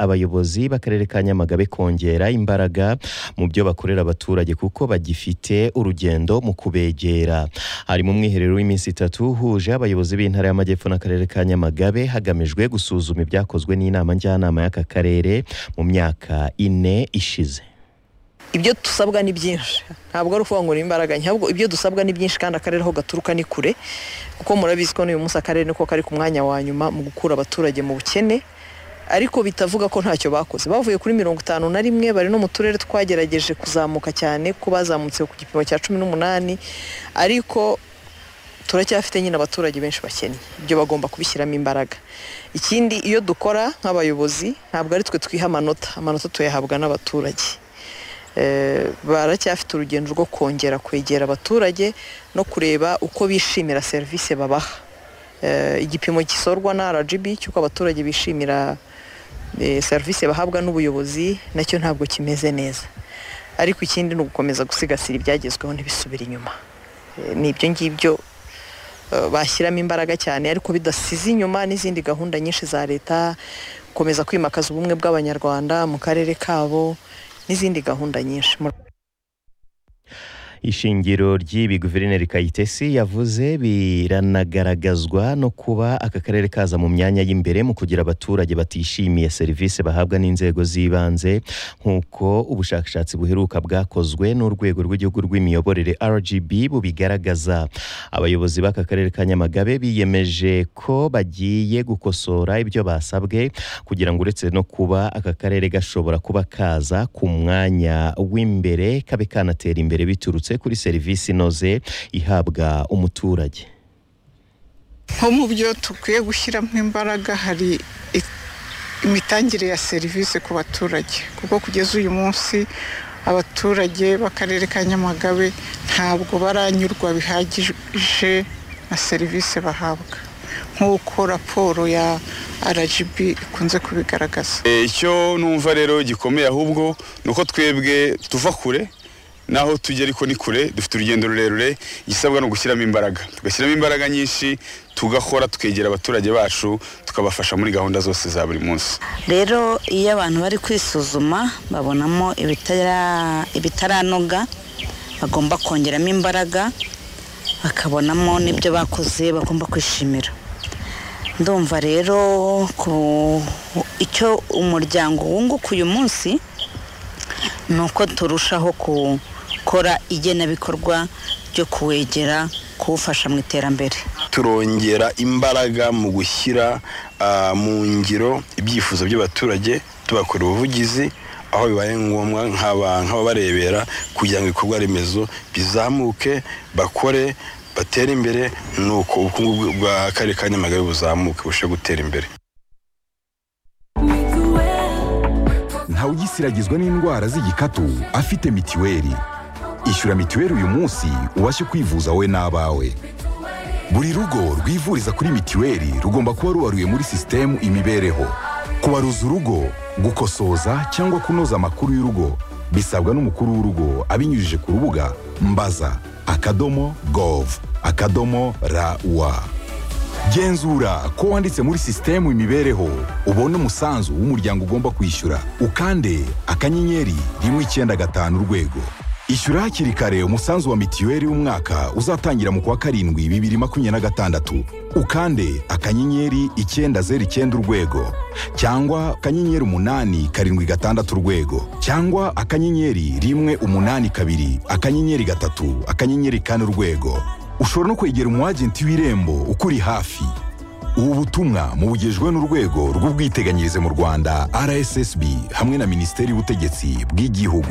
abayobozi b'akarere ka nyamagabe kongera imbaraga mu byo bakorera abaturage kuko bagifite urugendo mu kubegera hari mu mwiherero w'iminsi itatu uhuje abayobozi b'intara y'amajyepfo n'akarere ka nyamagabe hagamijwe gusuzuma ibyakozwe n'inama njyanama y'aka karere mu myaka ine ishize ibyo dusabwa ni byinshi ntabwo ari ukuvuga ngo ni imbaraga ntabwo ibyo dusabwa ni byinshi kandi akarere aho gaturuka ni kure kuko murabizi ko n'uyu munsi akarere niko kari ku mwanya wa nyuma mu gukura abaturage mu bukene ariko bitavuga ko ntacyo bakoze bavuye kuri mirongo itanu na rimwe bari no mu turere twagerageje kuzamuka cyane ko bazamutse ku gipimo cya cumi n'umunani ariko turacyafite nyine abaturage benshi bakennye ibyo bagomba kubishyiramo imbaraga ikindi iyo dukora nk'abayobozi ntabwo ari twe twiha amanota amanota tuyahabwa n'abaturage baracyafite urugendo rwo kongera kwegera abaturage no kureba uko bishimira serivisi babaha igipimo gisorwa na RGB cy'uko abaturage bishimira serivisi bahabwa n'ubuyobozi nacyo ntabwo kimeze neza ariko ikindi ni ugukomeza gusigasira ibyagezweho ntibisubire inyuma ni ibyo ngibyo bashyiramo imbaraga cyane ariko bidasize inyuma n'izindi gahunda nyinshi za leta gukomeza kwimakaza ubumwe bw'abanyarwanda mu karere kabo n'izindi gahunda nyinshi ishingiro ry'ibi guverineri kayitesi yavuze biranagaragazwa no kuba aka karere kaza mu myanya y'imbere mu kugira abaturage batishimiye serivisi bahabwa n'inzego z'ibanze nk'uko ubushakashatsi buheruka bwakozwe n'urwego rw'igihugu rw'imiyoborere rgb bubigaragaza abayobozi b'aka karere ka nyamagabe biyemeje ko bagiye gukosora ibyo basabwe kugira ngo uretse no kuba aka karere gashobora kuba kaza ku mwanya w'imbere kabe kanatera imbere biturutse kuri serivisi inoze ihabwa umuturage nko mu byo dukwiye gushyiramo imbaraga hari imitangire ya serivisi ku baturage kuko kugeza uyu munsi abaturage b'akarere ka nyamagabe ntabwo baranyurwa bihagije na serivisi bahabwa nk'uko raporo ya rgb ikunze kubigaragaza icyo numva rero gikomeye ahubwo ni uko twebwe tuva kure naho tujya ariko ni kure dufite urugendo rurerure igisabwa ni ugushyiramo imbaraga tugashyiramo imbaraga nyinshi tugakora tukegera abaturage bacu tukabafasha muri gahunda zose za buri munsi rero iyo abantu bari kwisuzuma babonamo ibitaranoga bagomba kongeramo imbaraga bakabonamo n'ibyo bakoze bagomba kwishimira ndumva rero icyo umuryango wunguka uyu munsi ni uko turushaho gukora igenabikorwa ryo kuwegera kuwufasha mu iterambere turongera imbaraga mu gushyira mu ngiro ibyifuzo by'abaturage tubakora ubuvugizi aho bibaye ngombwa nk'ababarebera kugira ngo ibikorwa remezo bizamuke bakore batere imbere ni uko ubukungu bw'akarere ka nyamagabe buzamuke burusheho gutera imbere ntawugisiragizwa n'indwara z'igikatu afite mitiweli ishyura mitiweli uyu munsi ubashe kwivuza we n'abawe buri rugo rwivuriza kuri mitiweli rugomba kuba rubaruye muri sisitemu imibereho kubaruza urugo gukosoza cyangwa kunoza amakuru y'urugo bisabwa n'umukuru w'urugo abinyujije ku rubuga mbaza akadomo gov akadomo rawa genzura ko wanditse muri sisitemu imibereho ubona umusanzu w'umuryango ugomba kwishyura ukande akanyenyeri rimwe icyenda gatanu urwego ishyura hakiri kare umusanzu wa mitiweli w'umwaka uzatangira mu kwa karindwi bibiri makumyabiri na gatandatu ukande akanyenyeri icyenda zeru icyenda urwego cyangwa akanyenyeri umunani karindwi gatandatu urwego cyangwa akanyenyeri rimwe umunani kabiri akanyenyeri gatatu akanyenyeri kane urwego ushobora no kwegera umu agenti w'irembo ukuri hafi ubu butumwa mubugejwe n'urwego rw'ubwiteganyirize mu rwanda rssb hamwe na minisiteri y'ubutegetsi bw'igihugu